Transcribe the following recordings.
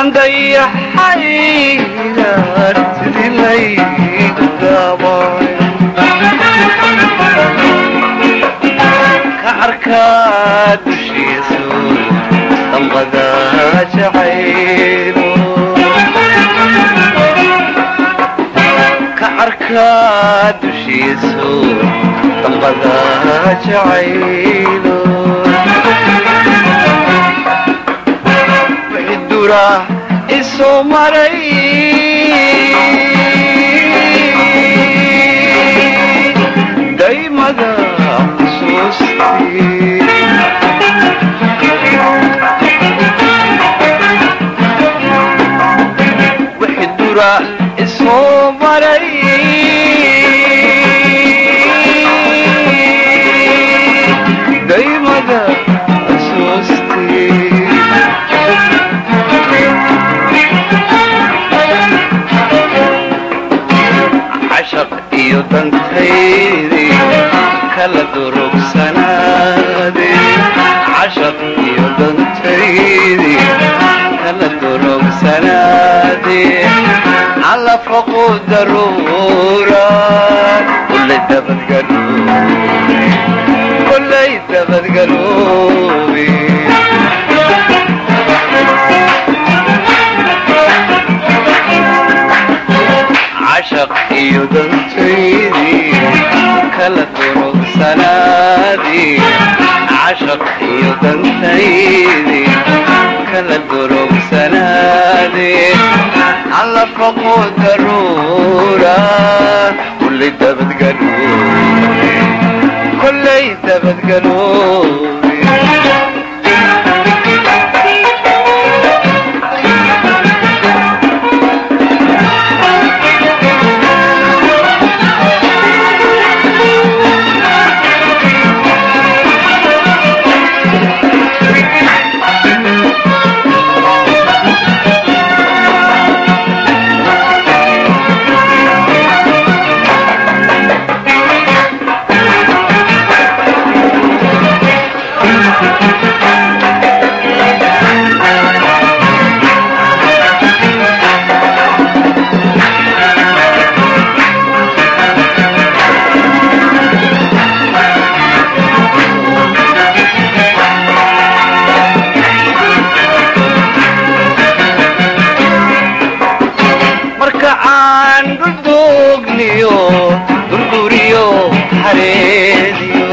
kan dayaxaygan sidii laygu daabay ka arkaa dushiisu dambada jacaylo ka arkaa dushiisu dambada jacaylo wixii dura isoo maray daymada xusuustii wixii dura isoo maray daymada xusuustii cashaq iyo dantaydii kala durugsanaadee cashaq iyo dantaydii kala durugsanaadee calafaqu daruura kullay dabadgaloobe kullay dabadgaloobe cashaq iyo dantaydii kala durugsanaadii cashaq iyo dantaydii kala durugsanaadii calafaqu daruura kullay dabadgaloobe kullay dabadgaloobe marka aan dhuldoogniyo durduriyo hareediyo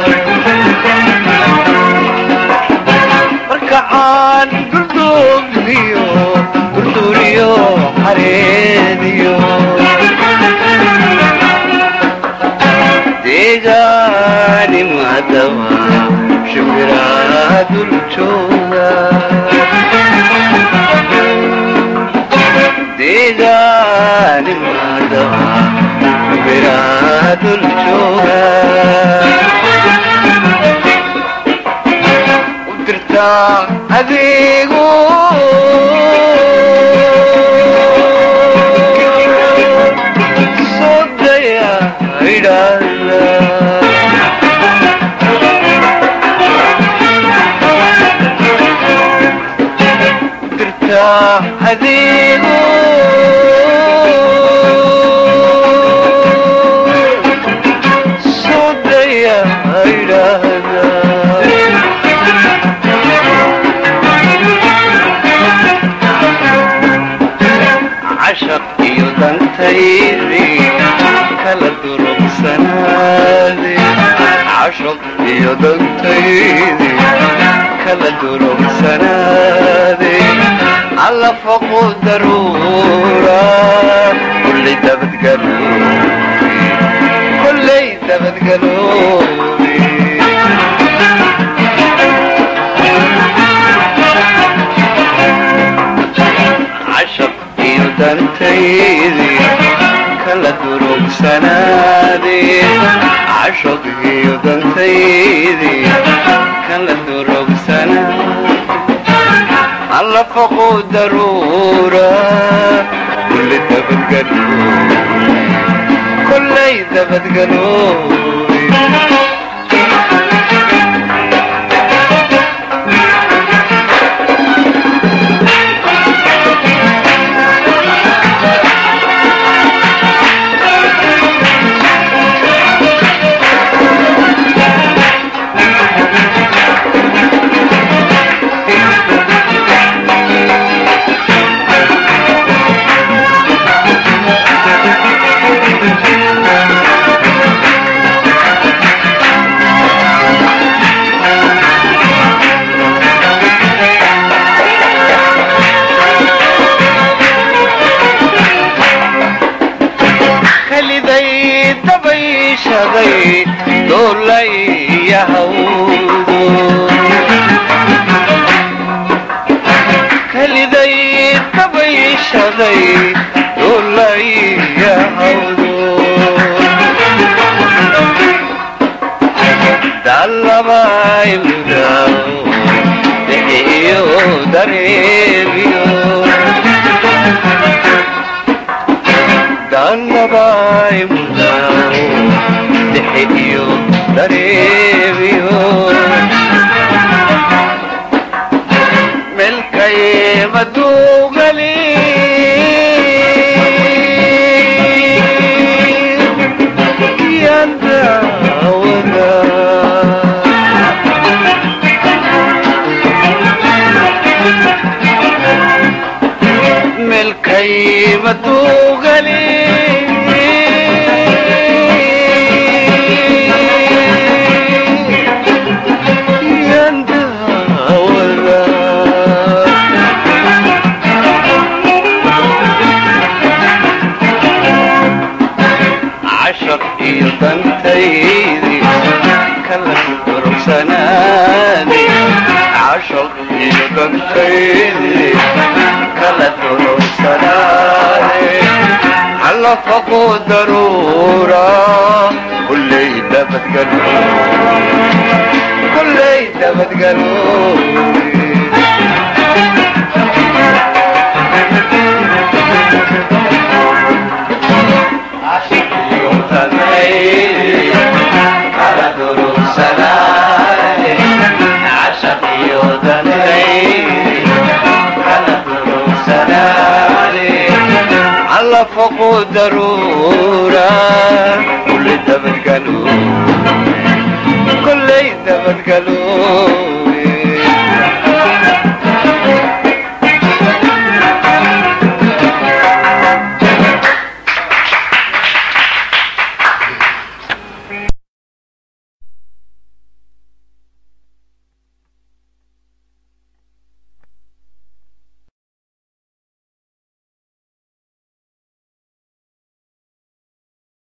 marka aan dhuldoogniyo durduriyo hareediyo deegaani maadama shimbiraa dul jooga deegaani maadama shimbiraa dul jooga u dirtaa adeego soo daya idhaahda dirtaa adeego soo daya idhaahda cashaq iyo dantaydii kala durugsanaade cashaq iyo dantaydii kala durugsanaade allafaqu daruura kullay dabadgaloobe kullay dabadgaloobe cashaq iyo dantaydii kala durugsanaadee cashaq iyo dantaydii kala durugsanaade allafaqu daruura kulli dabadgaloobe kullay dabadgaloobe duulayahawdu keliday dabayshaday duulayahawdu dalabaymudaw bixiyo dareemiyo dalabaymudaw bixiyo dareemiyo melkay maduugali yandawada melkay maduugali cashar iyo dantaydi kala durugsanaani cashar iyo dantaydi kala durugsanaani xallafaqu daruura kulley dabadgalo kulley dabadgalo علفقوا ضرورة كل دبت قالوا كل دبت قالوا